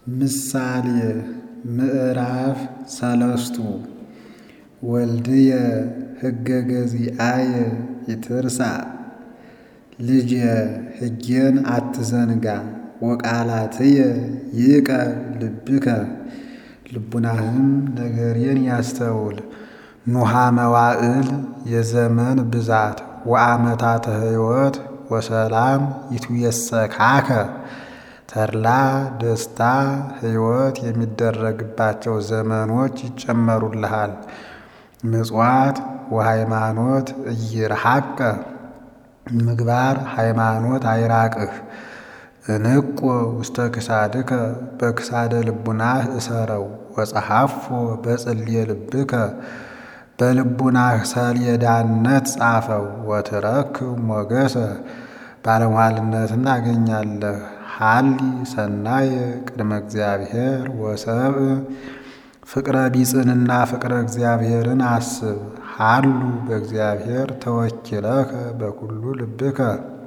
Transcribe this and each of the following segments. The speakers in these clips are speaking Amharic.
ምሳሌ ምዕራፍ ሰለስቱ ወልድየ ሕገ ገዚአየ ይትርሳዕ ልጄ ሕጌን አትዘንጋ ወቃላትየ ይእቀብ ልብከ ልቡናህም ነገሬን ያስተውል ኑሃ መዋዕል የዘመን ብዛት ወአመታተ ሕይወት ወሰላም ይትየሰካከ ተድላ ደስታ ሕይወት የሚደረግባቸው ዘመኖች ይጨመሩልሃል። ምጽዋት ወሃይማኖት እይርሐቀ ምግባር ሃይማኖት አይራቅህ። እንቆ ውስተ ክሳድከ በክሳደ ልቡናህ እሰረው ወጸሐፎ በጽልየ ልብከ በልቡናህ ሰሌዳነት ጻፈው ወትረክብ ሞገሰ ባለሟልነትን ታገኛለህ። ሀሊ ሰናየ ቅድመ እግዚአብሔር ወሰብእ ፍቅረ ቢጽንና ፍቅረ እግዚአብሔርን አስብ። ሀሉ በእግዚአብሔር ተወኪለከ በኩሉ ልብከ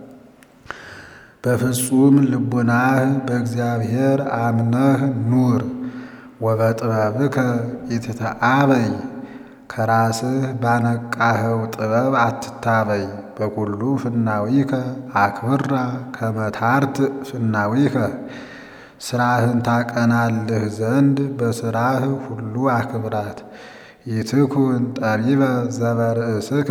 በፍጹም ልቡናህ በእግዚአብሔር አምነህ ኑር። ወበጥበብከ ኢትተአበይ ከራስህ ባነቃኸው ጥበብ አትታበይ። በኩሉ ፍናዊከ አክብራ ከመታርት ፍናዊከ ስራህን ታቀናልህ ዘንድ በስራህ ሁሉ አክብራት። ይትኩን ጠቢበ ዘበርእስከ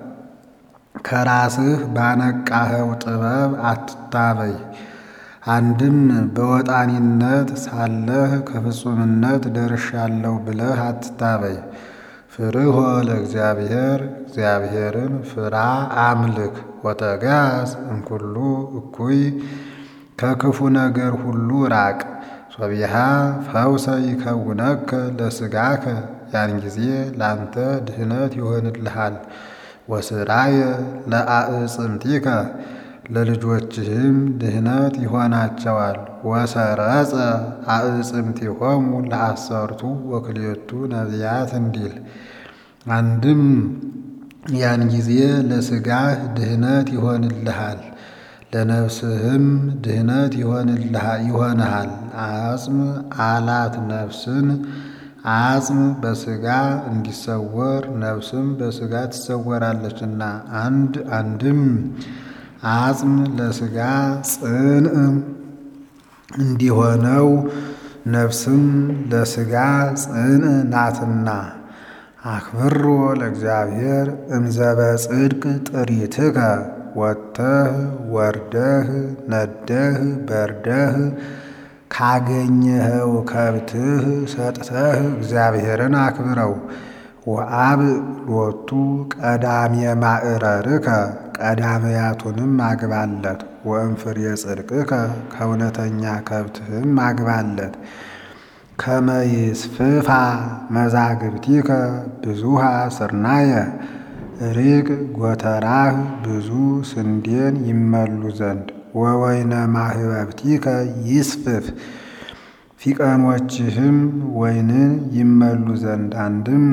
ከራስህ ባነቃኸው ጥበብ አትታበይ። አንድም በወጣኒነት ሳለህ ከፍጹምነት ደርሻለሁ ብለህ አትታበይ። ፍርሆ ለእግዚአብሔር እግዚአብሔርን ፍራ አምልክ። ወተጋዝ እምኩሉ እኩይ ከክፉ ነገር ሁሉ ራቅ። ሶቢሃ ፈውሰ ይከውነከ ለሥጋከ ያን ጊዜ ላንተ ድህነት ይሆንልሃል። ወስራየ ለአዕጽምቲከ ለልጆችህም ድህነት ይሆናቸዋል። ወሰረጸ አዕጽምቲሆሙ ለአሰርቱ ወክልኤቱ ነቢያት እንዲል አንድም ያን ጊዜ ለሥጋህ ድህነት ይሆንልሃል ለነፍስህም ድህነት ይሆንሃል። አጽም አላት ነፍስን አጽም በሥጋ እንዲሰወር ነፍስም በሥጋ ትሰወራለችና አንድ አንድም አጽም ለሥጋ ጽንዕ እንዲሆነው ነፍስም ለሥጋ ጽንዕ ናትና። አክብሮ ለእግዚአብሔር እምዘበ ጽድቅ ጥሪትከ ወጥተህ ወርደህ ነደህ በርደህ ካገኘኸው ከብትህ ሰጥተህ እግዚአብሔርን አክብረው። ወአብ ሎቱ ቀዳሜ ማዕረርከ ቀዳመያቱንም አግባለት። ወእምፍሬ ጽድቅከ ከእውነተኛ ከብትህም አግባለት። ከመይስፍፋ መዛግብቲከ ብዙሃ ስርናየ ሪቅ ጎተራህ ብዙ ስንዴን ይመሉ ዘንድ ወወይነ ማህበብቲከ ይስፍፍ ፊቀኖችህም ወይንን ይመሉ ዘንድ አንድም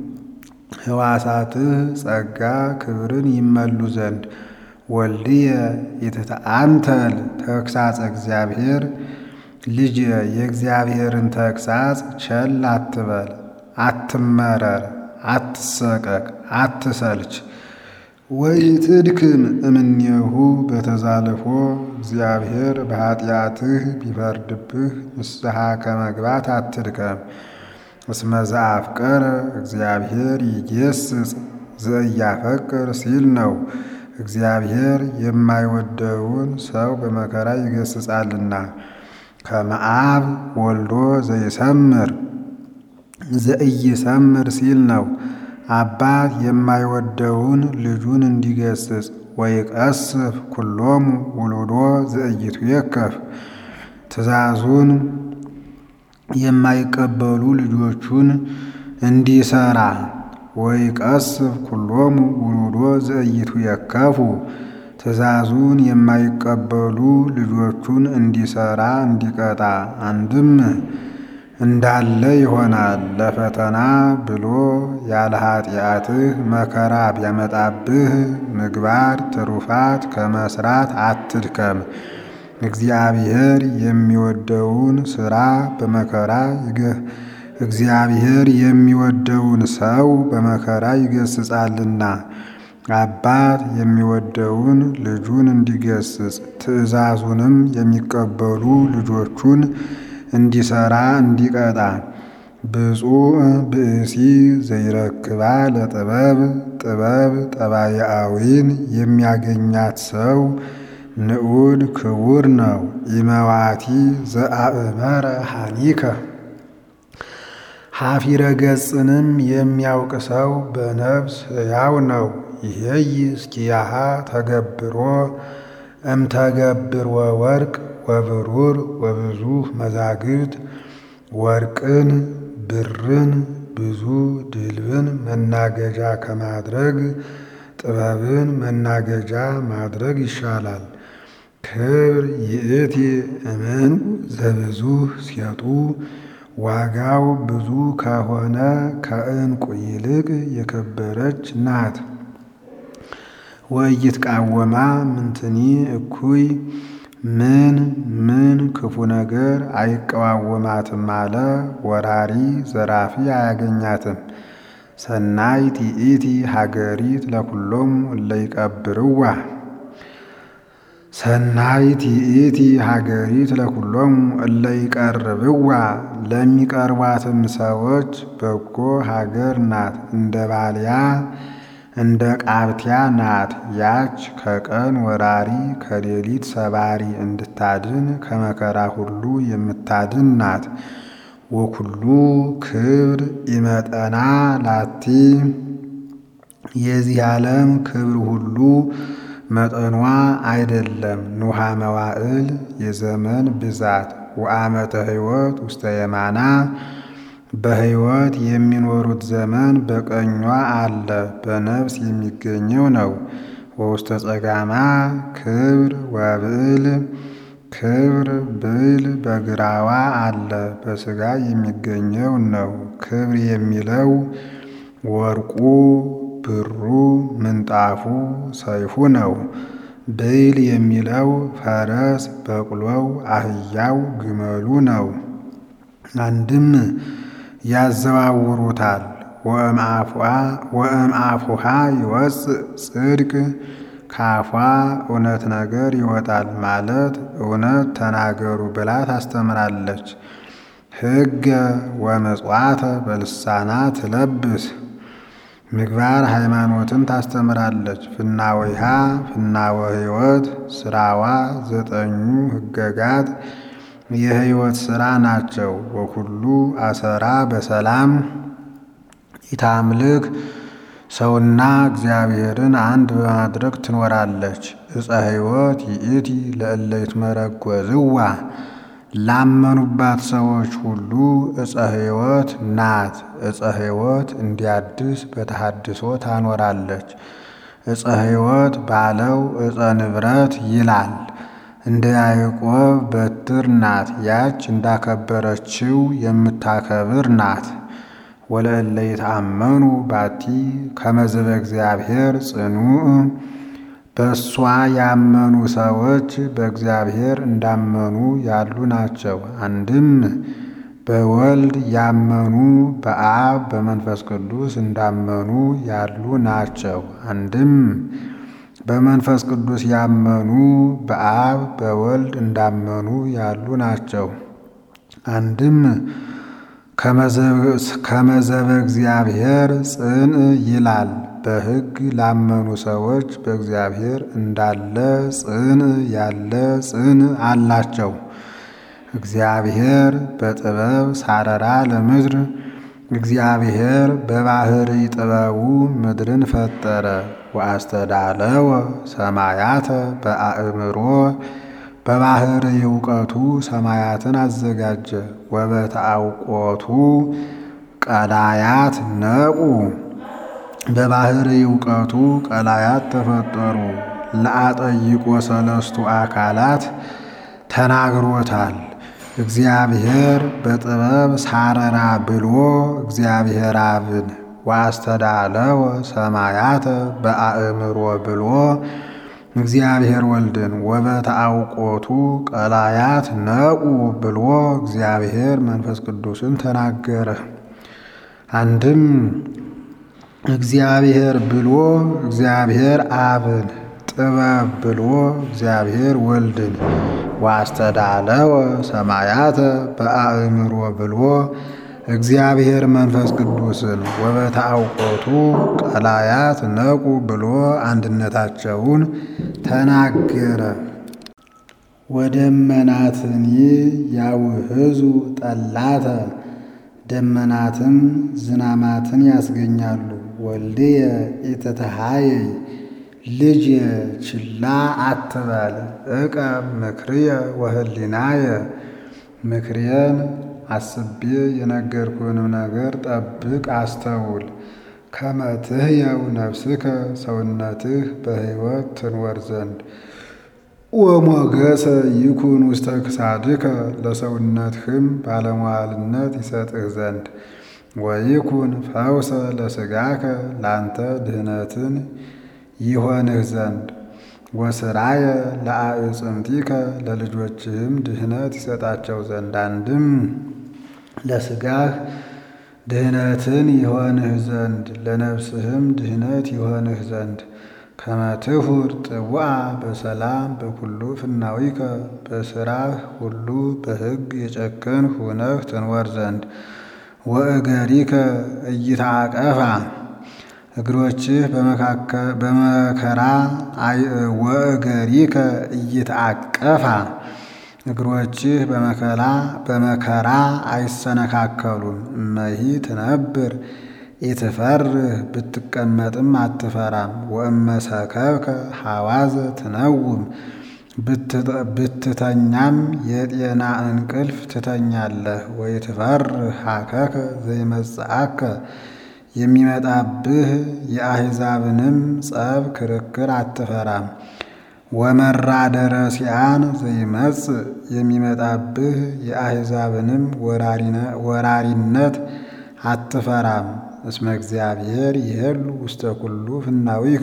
ሕዋሳትህ ጸጋ ክብርን ይመሉ ዘንድ ወልድየ ይትተአንተል ተግሳጸ እግዚአብሔር ልጅ የእግዚአብሔርን ተግሳጽ ቸል አትበል፣ አትመረር፣ አትሰቀቅ፣ አትሰልች። ወኢትድክም እምኔሁ በተዛልፎ እግዚአብሔር በኃጢአትህ ቢፈርድብህ ንስሐ ከመግባት አትድከም። እስመ ዘአፍቀረ እግዚአብሔር ይጌስጽ ዘኢያፈቅር ሲል ነው። እግዚአብሔር የማይወደውን ሰው በመከራ ይገስጻልና። ከመአብ ወልዶ ዘይሰምር ዘኢይሰምር ሲል ነው። አባት የማይወደውን ልጁን እንዲገስጽ ወይቀስፍ ኩሎሙ ውሉዶ ዘኢይትዌከፍ ትእዛዙን የማይቀበሉ ልጆቹን እንዲሰራ ወይቀስፍ ኩሎሙ ውሉዶ ዘኢይትዌከፉ ትእዛዙን የማይቀበሉ ልጆቹን እንዲሰራ እንዲቀጣ አንድም እንዳለ ይሆናል። ለፈተና ብሎ ያለ ኃጢአትህ መከራ ቢያመጣብህ ምግባር ትሩፋት ከመስራት አትድከም። እግዚአብሔር የሚወደውን ሥራ በመከራ እግዚአብሔር የሚወደውን ሰው በመከራ ይገስጻልና አባት የሚወደውን ልጁን እንዲገስጽ ትእዛዙንም የሚቀበሉ ልጆቹን እንዲሰራ እንዲቀጣ ብፁዕ ብእሲ ዘይረክባ ለጥበብ ጥበብ ጠባያዊን የሚያገኛት ሰው ንዑድ ክቡር ነው። ኢመዋቲ ዘአእመረ ሐኒከ ሐፊረ ገጽንም የሚያውቅ ሰው በነፍስ ሕያው ነው። ይሄይ እስኪያሃ ተገብሮ እምተገብር ወወርቅ ወብሩር ወብዙህ መዛግብት ወርቅን ብርን ብዙ ድልብን መናገጃ ከማድረግ ጥበብን መናገጃ ማድረግ ይሻላል። ክብር ይእቲ እምንቁ ዘብዙህ ሴጡ ዋጋው ብዙ ከሆነ ከዕንቁ ይልቅ የከበረች ናት። ወኢይትቃወማ ምንትኒ እኩይ ምን ምን ክፉ ነገር አይቀዋወማትም አለ። ወራሪ ዘራፊ አያገኛትም። ሰናይት ይእቲ ሀገሪት ለኩሎም እለ ይቀብርዋ ሰናይት ይእቲ ሀገሪት ለኩሎም እለ ይቀርብዋ ለሚቀርቧትም ሰዎች በጎ ሀገር ናት። እንደ ባልያ እንደ ቃብቲያ ናት። ያች ከቀን ወራሪ ከሌሊት ሰባሪ እንድታድን ከመከራ ሁሉ የምታድን ናት። ወኩሉ ክብር ኢመጠና ላቲ የዚህ ዓለም ክብር ሁሉ መጠኗ አይደለም። ኑሃ መዋዕል የዘመን ብዛት ወአመተ ሕይወት ውስተ የማና በሕይወት የሚኖሩት ዘመን በቀኟ አለ በነፍስ የሚገኘው ነው። ወውስተ ጸጋማ ክብር ወብዕል ክብር ብዕል በግራዋ አለ በሥጋ የሚገኘው ነው። ክብር የሚለው ወርቁ ብሩ ምንጣፉ ሰይፉ ነው። ብዕል የሚለው ፈረስ በቅሎው አህያው ግመሉ ነው። አንድም ያዘዋውሩታል። ወእምአፉሃ ይወፅእ ጽድቅ ካፏ እውነት ነገር ይወጣል ማለት እውነት ተናገሩ ብላ ታስተምራለች። ሕገ ወመጽዋተ በልሳና ትለብስ ምግባር ሃይማኖትን ታስተምራለች። ፍናወይሃ ፍናወ ሕይወት ስራዋ ዘጠኙ ሕገጋት የሕይወት ሥራ ናቸው። ወኩሉ አሰራ በሰላም ኢታምልክ ሰውና እግዚአብሔርን አንድ በማድረግ ትኖራለች። ዕፀ ሕይወት ይእቲ ለእለ ይትመረጐዝዋ ላመኑባት ሰዎች ሁሉ ዕፀ ሕይወት ናት። ዕፀ ሕይወት እንዲያድስ በተሐድሶ ታኖራለች። ዕፀ ሕይወት ባለው ዕፀ ንብረት ይላል። እንደ ያዕቆብ በትር ናት። ያች እንዳከበረችው የምታከብር ናት። ወለእለ ይትአመኑ ባቲ ከመዘበ እግዚአብሔር ጽኑዕ በእሷ ያመኑ ሰዎች በእግዚአብሔር እንዳመኑ ያሉ ናቸው። አንድም በወልድ ያመኑ በአብ በመንፈስ ቅዱስ እንዳመኑ ያሉ ናቸው። አንድም በመንፈስ ቅዱስ ያመኑ በአብ በወልድ እንዳመኑ ያሉ ናቸው። አንድም ከመዘበ እግዚአብሔር ጽንዕ ይላል። በሕግ ላመኑ ሰዎች በእግዚአብሔር እንዳለ ጽንዕ ያለ ጽንዕ አላቸው። እግዚአብሔር በጥበብ ሳረራ ለምድር እግዚአብሔር በባህሪ ጥበቡ ምድርን ፈጠረ። ወአስተዳለወ ሰማያተ በአእምሮ በባህሪ እውቀቱ ሰማያትን አዘጋጀ። ወበተአውቆቱ ቀላያት ነቁ በባህሪ እውቀቱ ቀላያት ተፈጠሩ። ለአጠይቆ ሰለስቱ አካላት ተናግሮታል። እግዚአብሔር በጥበብ ሳረራ ብሎ እግዚአብሔር አብን ወአስተዳለወ ሰማያተ በአእምሮ ብሎ እግዚአብሔር ወልድን ወበተአውቆቱ ቀላያት ነቁ ብሎ እግዚአብሔር መንፈስ ቅዱስን ተናገረ። አንድም እግዚአብሔር ብሎ እግዚአብሔር አብን ጥበብ ብሎ እግዚአብሔር ወልድን ዋስተዳለወ ሰማያተ በአእምሮ ብሎ እግዚአብሔር መንፈስ ቅዱስን ወበተአውቆቱ ቀላያት ነቁ ብሎ አንድነታቸውን ተናገረ። ወደመናትኒ ያውህዙ ጠላተ ደመናትም ዝናማትን ያስገኛሉ። ወልድየ ኢትትሃየይ ልጅ ችላ አትበል እቀ ምክርየ ወህሊናየ ምክርየን አስቤ የነገርኩህንም ነገር ጠብቅ አስተውል። ከመ ትሕየው ነፍስከ ሰውነትህ በሕይወት ትንወር ዘንድ ወሞገሰ ይኩን ውስተ ክሳድከ ለሰውነትህም ባለሟልነት ይሰጥህ ዘንድ ወይኩን ፈውሰ ለሥጋከ ላንተ ድህነትን ይሆንህ ዘንድ ወስራየ ለአዕፅምቲከ ለልጆችህም ድህነት ይሰጣቸው ዘንድ አንድም ለሥጋህ ድህነትን ይሆንህ ዘንድ ለነፍስህም ድህነት ይሆንህ ዘንድ ከመትሁር ጥቡአ በሰላም በኩሉ ፍናዊከ በስራህ ሁሉ በሕግ የጨከንህ ሁነህ ትንወር ዘንድ ወእገሪከ እይታቀፋ እግሮችህ በመከራ ወእገሪከ እይትአቀፋ እግሮችህ በመከራ አይሰነካከሉም። እመሂ ትነብር ኢትፈርህ ብትቀመጥም አትፈራም። ወእመሰከብከ ሐዋዘ ትነውም ብትተኛም የጤና እንቅልፍ ትተኛለህ። ወይትፈርህ ሀከከ ዘይመጽአከ የሚመጣብህ የአሕዛብንም ጸብ ክርክር አትፈራም። ወመራደረ ሲአን ዘይመጽእ የሚመጣብህ የአሕዛብንም ወራሪነት አትፈራም። እስመ እግዚአብሔር ይሄሉ ውስተ ኩሉ ፍናዊከ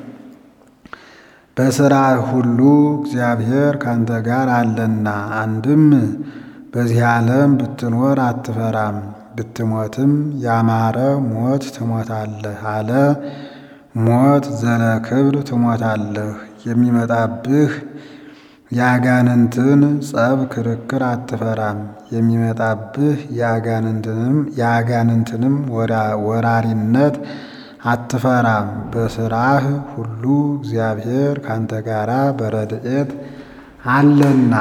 በሥራ ሁሉ እግዚአብሔር ካንተ ጋር አለና። አንድም በዚህ ዓለም ብትኖር አትፈራም፣ ብትሞትም ያማረ ሞት ትሞታለህ አለ። ሞት ዘለ ክብር ትሞታለህ። የሚመጣብህ የአጋንንትን ጸብ ክርክር አትፈራም። የሚመጣብህ የአጋንንትንም ወራሪነት አትፈራም። በሥራህ ሁሉ እግዚአብሔር ካንተ ጋራ በረድኤት አለና።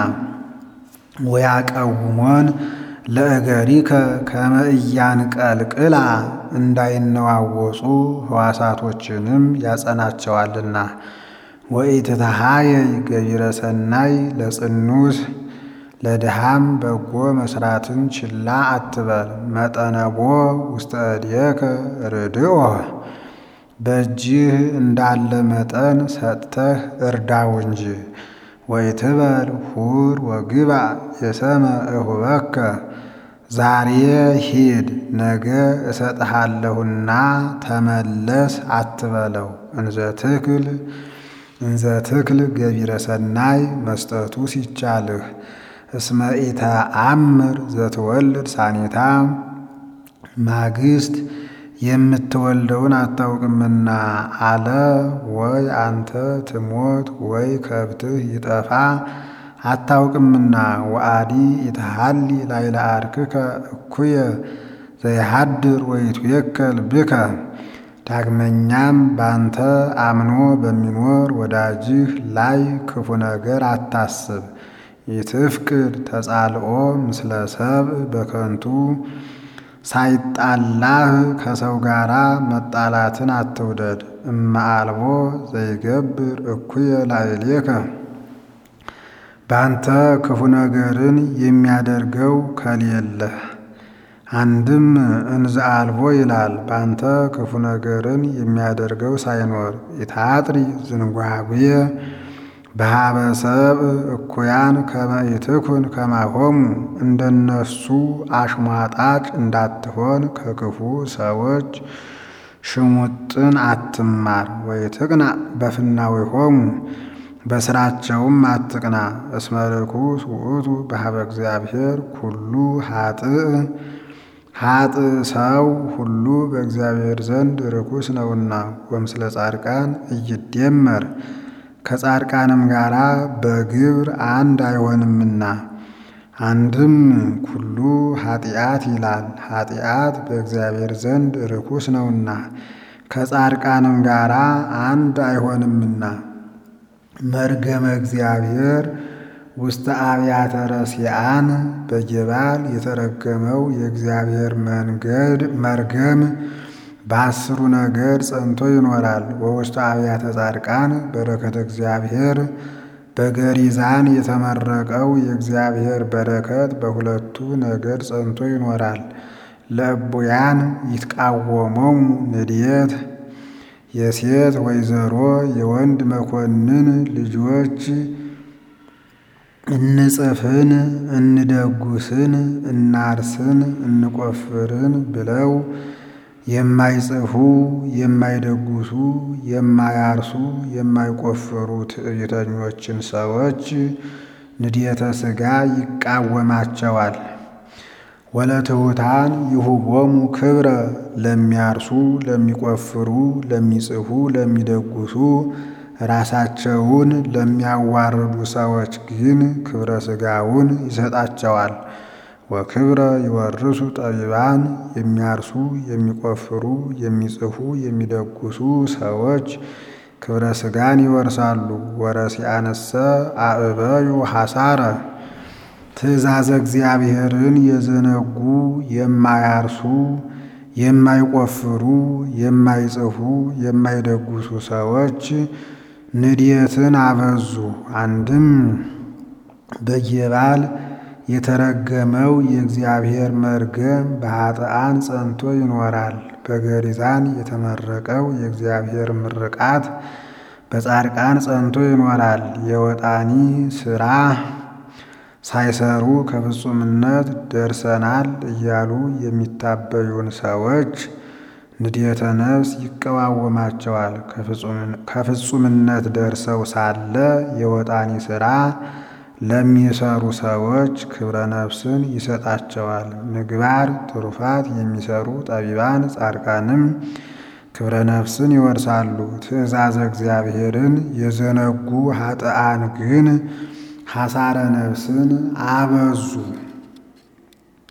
ወያቀውሞን ለእገሪከ ከመ ኢያንቀልቅላ እንዳይነዋወጹ ሕዋሳቶችንም ያጸናቸዋልና። ወኢትትሃየይ ገቢረ ሰናይ ለጽኑስ ለድሃም በጎ መስራትን ችላ አትበል። መጠነቦ ውስተ እዴከ ርድኦ በእጅህ እንዳለ መጠን ሰጥተህ እርዳው እንጂ። ወይትበል ሁር ወግባ የሰመ እሁበከ ዛሬ ሂድ ነገ እሰጥሃለሁና ተመለስ አትበለው። እንዘ ትክል እንዘ ትክል ገቢረ ሰናይ መስጠቱ ሲቻልህ እስመ ኢተአምር ዘትወልድ ሳኔታ ማግስት የምትወልደውን አታውቅምና አለ። ወይ አንተ ትሞት ወይ ከብትህ ይጠፋ አታውቅምና። ወአዲ ኢትሃሊ ላይለ አርክከ እኩየ ዘይሃድር ወይትዌከል ብከ ዳግመኛም ባንተ አምኖ በሚኖር ወዳጅህ ላይ ክፉ ነገር አታስብ። ይትፍቅድ ተጻልኦ ምስለ ሰብእ በከንቱ ሳይጣላህ ከሰው ጋር መጣላትን አትውደድ። እመ አልቦ ዘይገብር እኩየ ላዕሌከ ባንተ ክፉ ነገርን የሚያደርገው ከሌለህ። አንድም እንዘ አልቦ ይላል ባንተ ክፉ ነገርን የሚያደርገው ሳይኖር ኢታጥሪ ዝንጓጉየ በሀበ ሰብእ እኩያን ከመ ኢትኩን ከማሆሙ እንደነሱ አሽሟጣጭ እንዳትሆን ከክፉ ሰዎች ሽሙጥን አትማር። ወይትቅና በፍናዊሆሙ በስራቸውም አትቅና። እስመ ርኩስ ውእቱ በሀበ እግዚአብሔር ኩሉ ሀጥእ ሀጥእ ሰው ሁሉ በእግዚአብሔር ዘንድ ርኩስ ነውና። ወምስለ ጻድቃን እይደመር ከጻድቃንም ጋር በግብር አንድ አይሆንምና። አንድም ኩሉ ኃጢአት ይላል። ኃጢአት በእግዚአብሔር ዘንድ ርኩስ ነውና ከጻድቃንም ጋር አንድ አይሆንምና። መርገመ እግዚአብሔር ውስተ አብያተ ረሲአን በጌባል የተረገመው የእግዚአብሔር መንገድ መርገም በአስሩ ነገድ ጸንቶ ይኖራል። ወውስተ አብያተ ጻድቃን በረከተ እግዚአብሔር በገሪዛን የተመረቀው የእግዚአብሔር በረከት በሁለቱ ነገድ ጸንቶ ይኖራል። ለእቡያን ይትቃወመው ንድየት የሴት ወይዘሮ የወንድ መኮንን ልጆች እንጽፍን፣ እንደጉስን፣ እናርስን፣ እንቆፍርን ብለው የማይጽፉ የማይደጉሱ የማያርሱ የማይቆፍሩ ትዕቢተኞችን ሰዎች ንድየተ ሥጋ ይቃወማቸዋል። ወለትሑታን ይሁቦሙ ክብረ ለሚያርሱ ለሚቆፍሩ ለሚጽፉ ለሚደጉሱ ራሳቸውን ለሚያዋርዱ ሰዎች ግን ክብረ ሥጋውን ይሰጣቸዋል። ወክብረ ይወርሱ ጠቢባን የሚያርሱ የሚቆፍሩ የሚጽፉ የሚደጉሱ ሰዎች ክብረ ሥጋን ይወርሳሉ። ወረሲአነሰ አእበዩ ሐሳረ ትእዛዘ እግዚአብሔርን የዘነጉ የማያርሱ የማይቆፍሩ የማይጽፉ የማይደጉሱ ሰዎች ንድየትን አበዙ። አንድም በጌባል የተረገመው የእግዚአብሔር መርገም በኃጥአን ጸንቶ ይኖራል። በገሪዛን የተመረቀው የእግዚአብሔር ምርቃት በጻድቃን ጸንቶ ይኖራል። የወጣኒ ሥራ ሳይሰሩ ከፍጹምነት ደርሰናል እያሉ የሚታበዩን ሰዎች ንድየተ ነፍስ ይቀዋወማቸዋል። ከፍጹምነት ደርሰው ሳለ የወጣኒ ሥራ ለሚሰሩ ሰዎች ክብረ ነፍስን ይሰጣቸዋል። ምግባር ትሩፋት የሚሰሩ ጠቢባን ጻድቃንም ክብረ ነፍስን ይወርሳሉ። ትእዛዘ እግዚአብሔርን የዘነጉ ኃጥአን ግን ሐሳረ ነፍስን አበዙ።